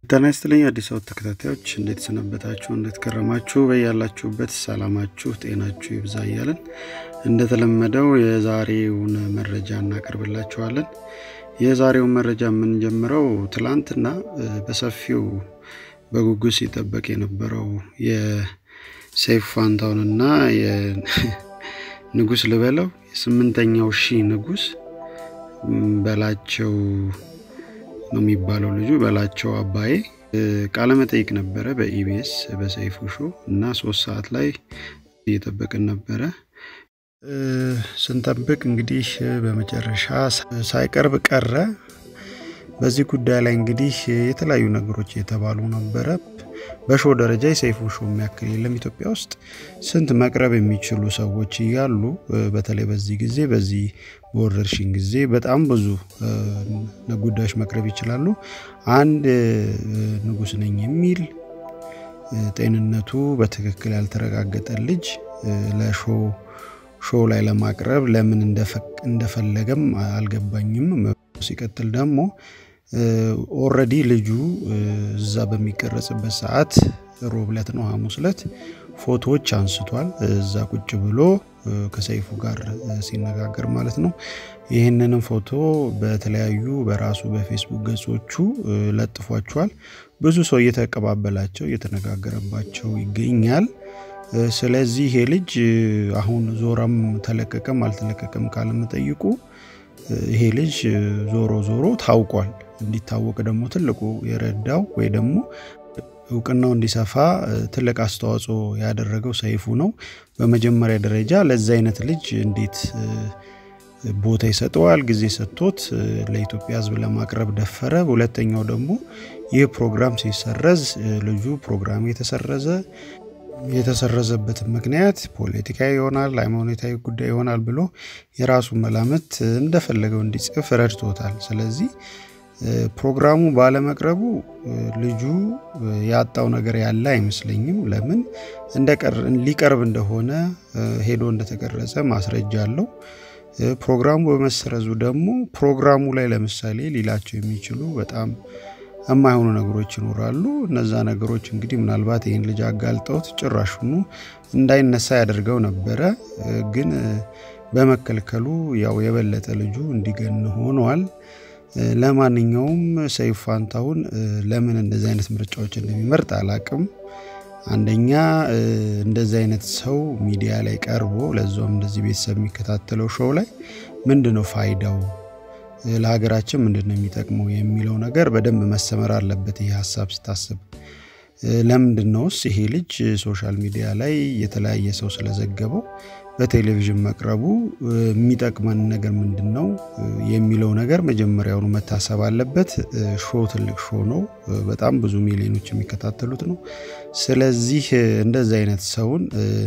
ጤና ይስጥልኝ አዲስ አበባ ተከታታዮች እንዴት ሰነበታችሁ? እንዴት ከረማችሁ? በያላችሁበት ሰላማችሁ ጤናችሁ ይብዛ እያለን እንደተለመደው የዛሬውን መረጃ እናቀርብላችኋለን። የዛሬውን መረጃ የምንጀምረው ትላንትና በሰፊው በጉጉት ሲጠበቅ የነበረው የሰይፉ ፋንታሁንና የንጉስ ልበለው የስምንተኛው ሺህ ንጉስ በላቸው ነው የሚባለው ልጁ በላቸው አባዬ ቃለመጠይቅ ነበረ በኢቢኤስ በሰይፉ ሾ እና ሶስት ሰዓት ላይ እየጠበቅን ነበረ። ስንጠብቅ እንግዲህ በመጨረሻ ሳይቀርብ ቀረ። በዚህ ጉዳይ ላይ እንግዲህ የተለያዩ ነገሮች የተባሉ ነበረ። በሾ ደረጃ የሰይፉ ሾ የሚያክል የለም ኢትዮጵያ ውስጥ ስንት መቅረብ የሚችሉ ሰዎች እያሉ በተለይ በዚህ ጊዜ በዚህ በወረርሽኝ ጊዜ በጣም ብዙ ጉዳዮች መቅረብ ይችላሉ። አንድ ንጉስ ነኝ የሚል ጤንነቱ በትክክል ያልተረጋገጠ ልጅ ለሾ ሾው ላይ ለማቅረብ ለምን እንደፈለገም አልገባኝም። ሲቀጥል ደግሞ ኦረዲ ልጁ እዛ በሚቀረጽበት ሰዓት ሮብ ዕለት ነው ሐሙስ ዕለት ፎቶዎች አንስቷል። እዛ ቁጭ ብሎ ከሰይፉ ጋር ሲነጋገር ማለት ነው። ይህንንም ፎቶ በተለያዩ በራሱ በፌስቡክ ገጾቹ ለጥፏቸዋል። ብዙ ሰው እየተቀባበላቸው እየተነጋገረባቸው ይገኛል። ስለዚህ ይሄ ልጅ አሁን ዞረም ተለቀቀም አልተለቀቀም ካለመጠይቁ ይሄ ልጅ ዞሮ ዞሮ ታውቋል። እንዲታወቅ ደግሞ ትልቁ የረዳው ወይ ደግሞ እውቅናው እንዲሰፋ ትልቅ አስተዋጽኦ ያደረገው ሰይፉ ነው። በመጀመሪያ ደረጃ ለዚህ አይነት ልጅ እንዴት ቦታ ይሰጠዋል? ጊዜ ሰጥቶት ለኢትዮጵያ ሕዝብ ለማቅረብ ደፈረ። ሁለተኛው ደግሞ ይህ ፕሮግራም ሲሰረዝ ልጁ ፕሮግራም የተሰረዘ የተሰረዘበትን ምክንያት ፖለቲካዊ ይሆናል፣ ሃይማኖታዊ ጉዳይ ይሆናል ብሎ የራሱ መላምት እንደፈለገው እንዲጽፍ ረድቶታል። ስለዚህ ፕሮግራሙ ባለመቅረቡ ልጁ ያጣው ነገር ያለ አይመስለኝም። ለምን ሊቀርብ እንደሆነ ሄዶ እንደተቀረጸ ማስረጃ አለው። ፕሮግራሙ በመሰረዙ ደግሞ ፕሮግራሙ ላይ ለምሳሌ ሊላቸው የሚችሉ በጣም የማይሆኑ ነገሮች ይኖራሉ። እነዛ ነገሮች እንግዲህ ምናልባት ይህን ልጅ አጋልጠውት ጭራሹኑ እንዳይነሳ ያደርገው ነበረ። ግን በመከልከሉ ያው የበለጠ ልጁ እንዲገን ሆኗል። ለማንኛውም ሰይፉ ፋንታሁን ለምን እንደዚህ አይነት ምርጫዎች እንደሚመርጥ አላቅም። አንደኛ እንደዚህ አይነት ሰው ሚዲያ ላይ ቀርቦ ለዛውም እንደዚህ ቤተሰብ የሚከታተለው ሾው ላይ ምንድን ነው ፋይዳው ለሀገራችን ምንድን ነው የሚጠቅመው የሚለው ነገር በደንብ መሰመር አለበት። ይህ ሀሳብ ስታስብ ለምንድን ነውስ ይሄ ልጅ ሶሻል ሚዲያ ላይ የተለያየ ሰው ስለዘገበው በቴሌቪዥን መቅረቡ የሚጠቅመን ነገር ምንድን ነው የሚለው ነገር መጀመሪያውኑ መታሰብ አለበት። ሾ ትልቅ ሾ ነው። በጣም ብዙ ሚሊዮኖች የሚከታተሉት ነው። ስለዚህ እንደዚህ አይነት ሰውን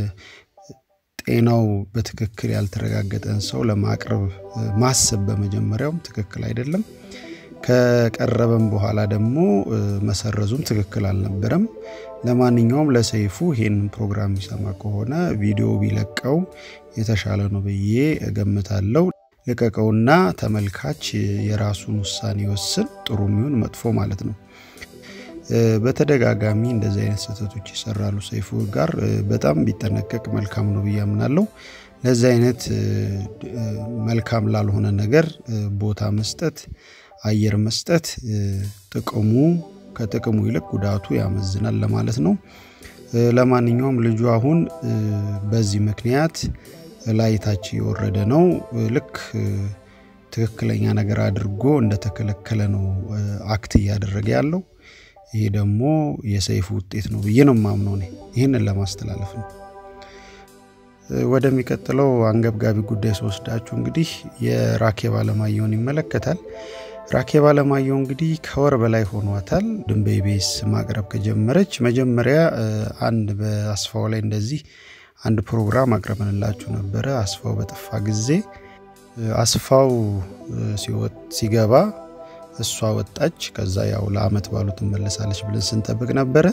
ጤናው በትክክል ያልተረጋገጠን ሰው ለማቅረብ ማሰብ በመጀመሪያውም ትክክል አይደለም። ከቀረበም በኋላ ደግሞ መሰረዙም ትክክል አልነበረም። ለማንኛውም ለሰይፉ ይሄንን ፕሮግራም የሚሰማ ከሆነ ቪዲዮ ቢለቀው የተሻለ ነው ብዬ እገምታለሁ። ልቀቀውና ተመልካች የራሱን ውሳኔ ይወስን፣ ጥሩ የሚሆን መጥፎ ማለት ነው። በተደጋጋሚ እንደዚህ አይነት ስህተቶች ይሰራሉ። ሰይፉ ጋር በጣም ቢጠነቀቅ መልካም ነው ብዬ አምናለሁ። ለዚህ አይነት መልካም ላልሆነ ነገር ቦታ መስጠት፣ አየር መስጠት ጥቅሙ ከጥቅሙ ይልቅ ጉዳቱ ያመዝናል ለማለት ነው። ለማንኛውም ልጁ አሁን በዚህ ምክንያት ላይ ታች የወረደ ነው። ልክ ትክክለኛ ነገር አድርጎ እንደተከለከለ ነው አክት እያደረገ ያለው። ይሄ ደግሞ የሰይፉ ውጤት ነው ብዬ ነው የማምነው። እኔ ይህንን ለማስተላለፍ ነው። ወደሚቀጥለው አንገብጋቢ ጉዳይ ስወስዳችሁ እንግዲህ የራኬብ አለማየሁን ይመለከታል። ራኬብ አለማየሁ እንግዲህ ከወር በላይ ሆኗታል ድንበ ኢቢኤስ ማቅረብ ከጀመረች። መጀመሪያ አንድ በአስፋው ላይ እንደዚህ አንድ ፕሮግራም አቅርበንላችሁ ነበረ። አስፋው በጠፋ ጊዜ አስፋው ሲገባ እሷ ወጣች። ከዛ ያው ለአመት ባሉ ትመለሳለች ብለን ስንጠብቅ ነበረ።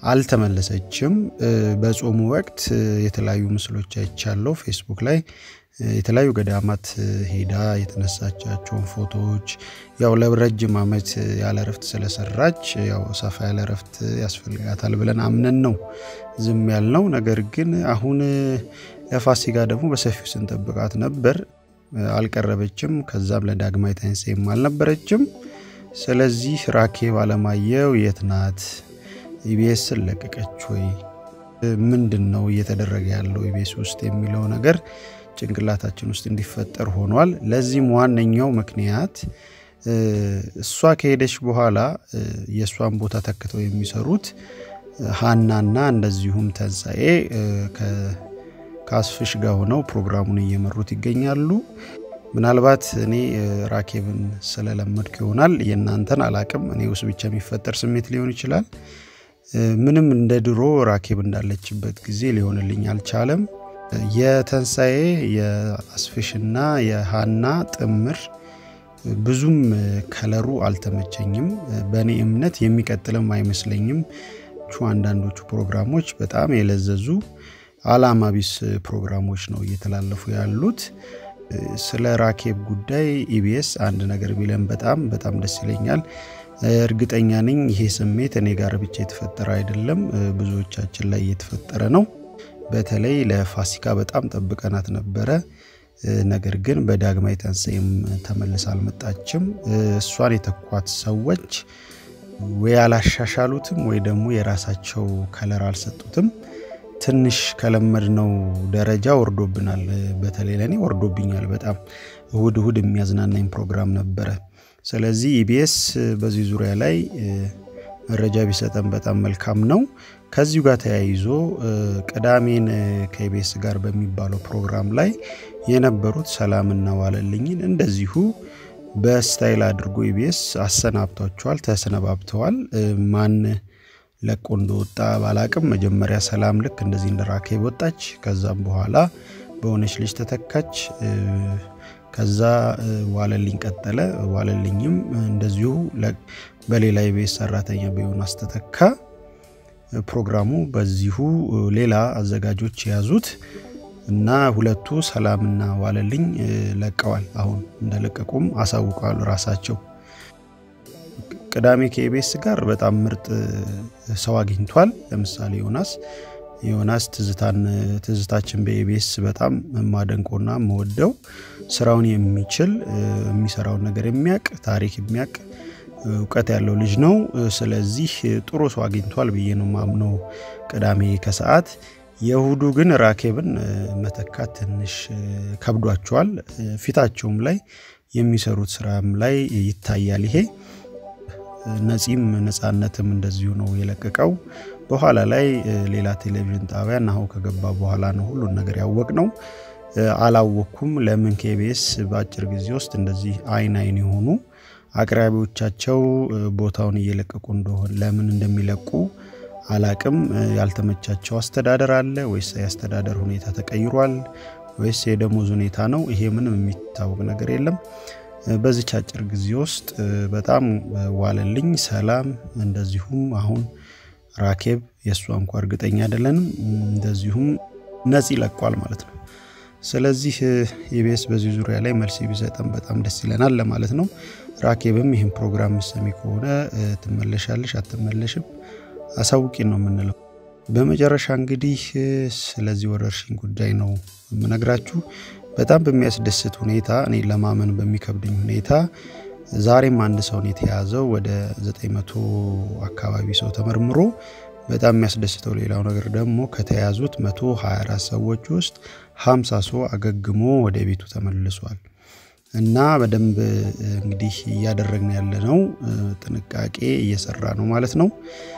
አልተመለሰችም። በጾሙ ወቅት የተለያዩ ምስሎች አይቻለው ፌስቡክ ላይ የተለያዩ ገዳማት ሄዳ የተነሳቻቸውን ፎቶዎች ያው ለረጅም ዓመት ያለ እረፍት ስለሰራች ያው ሰፋ ያለ እረፍት ያስፈልጋታል ብለን አምነን ነው ዝም ያልነው። ነገር ግን አሁን ለፋሲካ ደግሞ በሰፊው ስንጠብቃት ነበር። አልቀረበችም። ከዛም ለዳግማዊ ትንሣኤም አልነበረችም። ስለዚህ ራኬብ አለማየሁ የት ናት? ኢቢኤስን ለቀቀች ወይ? ምንድን ነው እየተደረገ ያለው ኢቢኤስ ውስጥ የሚለው ነገር ጭንቅላታችን ውስጥ እንዲፈጠር ሆኗል። ለዚህም ዋነኛው ምክንያት እሷ ከሄደች በኋላ የእሷን ቦታ ተክተው የሚሰሩት ሀናና እንደዚሁም ተንሣኤ ከአስፍሽ ጋር ሆነው ፕሮግራሙን እየመሩት ይገኛሉ። ምናልባት እኔ ራኬብን ስለለመድኩ ይሆናል የእናንተን አላቅም። እኔ ውስጥ ብቻ የሚፈጠር ስሜት ሊሆን ይችላል። ምንም እንደ ድሮ ራኬብ እንዳለችበት ጊዜ ሊሆንልኝ አልቻለም። የተንሣኤ የአስፍሽና የሀና ጥምር ብዙም ከለሩ አልተመቸኝም። በእኔ እምነት የሚቀጥልም አይመስለኝም። አንዳንዶቹ ፕሮግራሞች በጣም የለዘዙ አላማ ቢስ ፕሮግራሞች ነው እየተላለፉ ያሉት። ስለ ራኬብ ጉዳይ ኢቢኤስ አንድ ነገር ቢለን በጣም በጣም ደስ ይለኛል። እርግጠኛ ነኝ ይሄ ስሜት እኔ ጋር ብቻ የተፈጠረ አይደለም፣ ብዙዎቻችን ላይ እየተፈጠረ ነው። በተለይ ለፋሲካ በጣም ጠብቀናት ነበረ። ነገር ግን በዳግማዊ ትንሣኤም ተመልሳ አልመጣችም። እሷን የተኳት ሰዎች ወይ አላሻሻሉትም ወይ ደግሞ የራሳቸው ከለር አልሰጡትም። ትንሽ ከለመድነው ደረጃ ወርዶብናል። በተለይ ለእኔ ወርዶብኛል በጣም እሁድ እሁድ የሚያዝናናኝ ፕሮግራም ነበረ። ስለዚህ ኢቢኤስ በዚህ ዙሪያ ላይ መረጃ ቢሰጠን በጣም መልካም ነው። ከዚሁ ጋር ተያይዞ ቅዳሜን ከኢቢኤስ ጋር በሚባለው ፕሮግራም ላይ የነበሩት ሰላምና ዋለልኝን እንደዚሁ በስታይል አድርጎ ኢቢኤስ አሰናብቷቸዋል፣ ተሰነባብተዋል። ማን ለቆ እንደወጣ ባላቅም መጀመሪያ ሰላም ልክ እንደዚህ እንደ ራኬብ ወጣች። ከዛም በኋላ በሆነች ልጅ ተተካች። ከዛ ዋለልኝ ቀጠለ። ዋለልኝም እንደዚሁ በሌላ የቤት ሰራተኛ በዮናስ ተተካ። ፕሮግራሙ በዚሁ ሌላ አዘጋጆች የያዙት እና ሁለቱ ሰላምና ዋለልኝ ለቀዋል። አሁን እንደለቀቁም አሳውቀዋል ራሳቸው። ቅዳሜ ከኢቢኤስ ጋር በጣም ምርጥ ሰው አግኝቷል። ለምሳሌ ዮናስ ዮናስ ትዝታን ትዝታችን በኢቢኤስ በጣም የማደንቆና የምወደው ስራውን የሚችል የሚሰራውን ነገር የሚያቅ ታሪክ የሚያቅ እውቀት ያለው ልጅ ነው። ስለዚህ ጥሩ ሰው አግኝቷል ብዬ ነው ማምነው። ቅዳሜ ከሰዓት የእሁዱ ግን ራኬብን መተካት ትንሽ ከብዷቸዋል። ፊታቸውም ላይ የሚሰሩት ስራም ላይ ይታያል ይሄ ነፂም ነፃነትም እንደዚሁ ነው የለቀቀው። በኋላ ላይ ሌላ ቴሌቪዥን ጣቢያ ናሁ ከገባ በኋላ ነው ሁሉን ነገር ያወቅ ነው። አላወቅኩም ለምን ከኢቢኤስ በአጭር ጊዜ ውስጥ እንደዚህ አይን አይን የሆኑ አቅራቢዎቻቸው ቦታውን እየለቀቁ እንደሆን ለምን እንደሚለቁ አላቅም። ያልተመቻቸው አስተዳደር አለ ወይስ የአስተዳደር ሁኔታ ተቀይሯል ወይስ የደሞዝ ሁኔታ ነው? ይሄ ምንም የሚታወቅ ነገር የለም። በዚች አጭር ጊዜ ውስጥ በጣም ዋለልኝ፣ ሰላም እንደዚሁም አሁን ራኬብ የእሷ እንኳ እርግጠኛ አይደለንም። እንደዚሁም ነፂ ለቋል ማለት ነው። ስለዚህ ኢቢኤስ በዚህ ዙሪያ ላይ መልስ ቢሰጠን በጣም ደስ ይለናል ለማለት ነው። ራኬብም ይህን ፕሮግራም ምሰሚ ከሆነ ትመለሻለሽ አትመለሽም አሳውቂን ነው የምንለው። በመጨረሻ እንግዲህ ስለዚህ ወረርሽኝ ጉዳይ ነው የምነግራችሁ። በጣም በሚያስደስት ሁኔታ እኔ ለማመን በሚከብድኝ ሁኔታ ዛሬም አንድ ሰውን የተያዘው ወደ 900 አካባቢ ሰው ተመርምሮ በጣም የሚያስደስተው ሌላው ነገር ደግሞ ከተያዙት 124 ሰዎች ውስጥ 50 ሰው አገግሞ ወደ ቤቱ ተመልሷል። እና በደንብ እንግዲህ እያደረግን ያለ ነው ጥንቃቄ እየሰራ ነው ማለት ነው።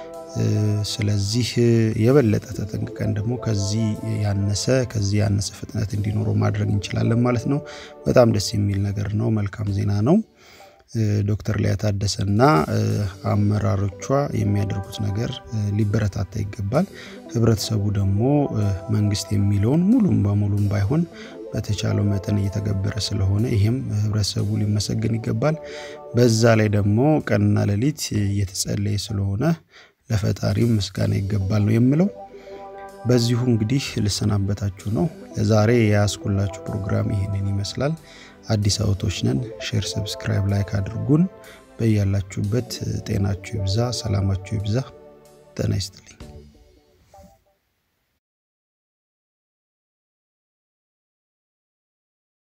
ስለዚህ የበለጠ ተጠንቅቀን ደግሞ ከዚህ ያነሰ ከዚህ ያነሰ ፍጥነት እንዲኖረው ማድረግ እንችላለን ማለት ነው። በጣም ደስ የሚል ነገር ነው። መልካም ዜና ነው። ዶክተር ሊያ ታደሰና አመራሮቿ የሚያደርጉት ነገር ሊበረታታ ይገባል። ህብረተሰቡ ደግሞ መንግስት የሚለውን ሙሉም በሙሉም ባይሆን በተቻለው መጠን እየተገበረ ስለሆነ ይህም ህብረተሰቡ ሊመሰገን ይገባል። በዛ ላይ ደግሞ ቀንና ሌሊት እየተጸለየ ስለሆነ ለፈጣሪም ምስጋና ይገባል ነው የምለው። በዚሁ እንግዲህ ልሰናበታችሁ ነው። ለዛሬ የያዝኩላችሁ ፕሮግራም ይህንን ይመስላል። አዲስ አውቶች ነን። ሼር፣ ሰብስክራይብ፣ ላይክ አድርጉን። በያላችሁበት ጤናችሁ ይብዛ፣ ሰላማችሁ ይብዛ። ጤና ይስጥልኝ።